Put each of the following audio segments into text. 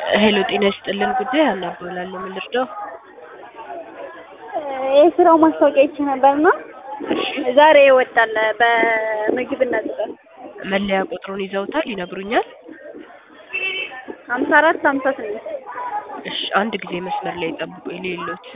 ሄሎ ጤና ይስጥልን ጉዳይ ሀና እባላለሁ ምን ልርዳው የስራው ማስታወቂያ አይቼ ነበርና ዛሬ ይወጣል በምግብና ጽዳት መለያ ቁጥሩን ይዘውታል ይነግሩኛል ሀምሳ አራት ሀምሳ ስምንት እሺ አንድ ጊዜ መስመር ላይ ጠብቁኝ ልይሎት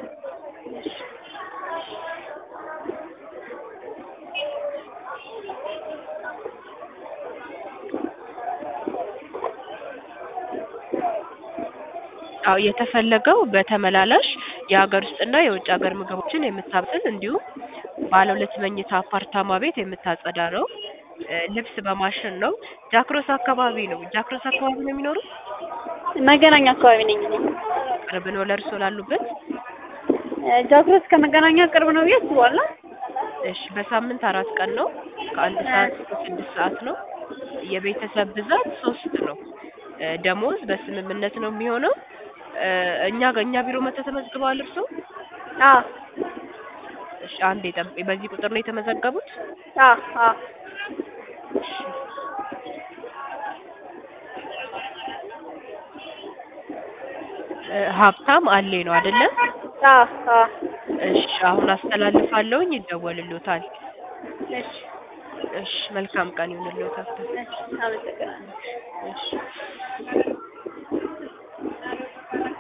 አዎ የተፈለገው በተመላላሽ የሀገር ውስጥና የውጭ ሀገር ምግቦችን የምታበስል እንዲሁም ባለ ሁለት መኝታ አፓርታማ ቤት የምታጸዳ ነው እ ልብስ በማሽን ነው ጃክሮስ አካባቢ ነው ጃክሮስ አካባቢ ነው የሚኖሩት መገናኛ አካባቢ ነኝ እኔ ቅርብ ነው ለእርሶ ላሉበት ጃክሮስ ከመገናኛ ቅርብ ነው ብዬ አስባለሁ እሺ በሳምንት አራት ቀን ነው ከአንድ ሰዓት እስከ ስድስት ሰዓት ነው የቤተሰብ ብዛት ሶስት ነው እ ደሞዝ በስምምነት ነው የሚሆነው እ እኛ ጋ እኛ ቢሮ መጥተው ተመዝግበዋል እርሶ አዎ እሺ አንዴ ጠብቁኝ በዚህ ቁጥር ነው የተመዘገቡት አዎ አዎ እ ሀብታም አሌ ነው አይደለ አዎ አዎ እሺ አሁን አስተላልፋለሁኝ ይደወልልዎታል እሺ እሺ መልካም ቀን ይሁንልዎት ሀብታም እሺ አመሰግናለሁ እሺ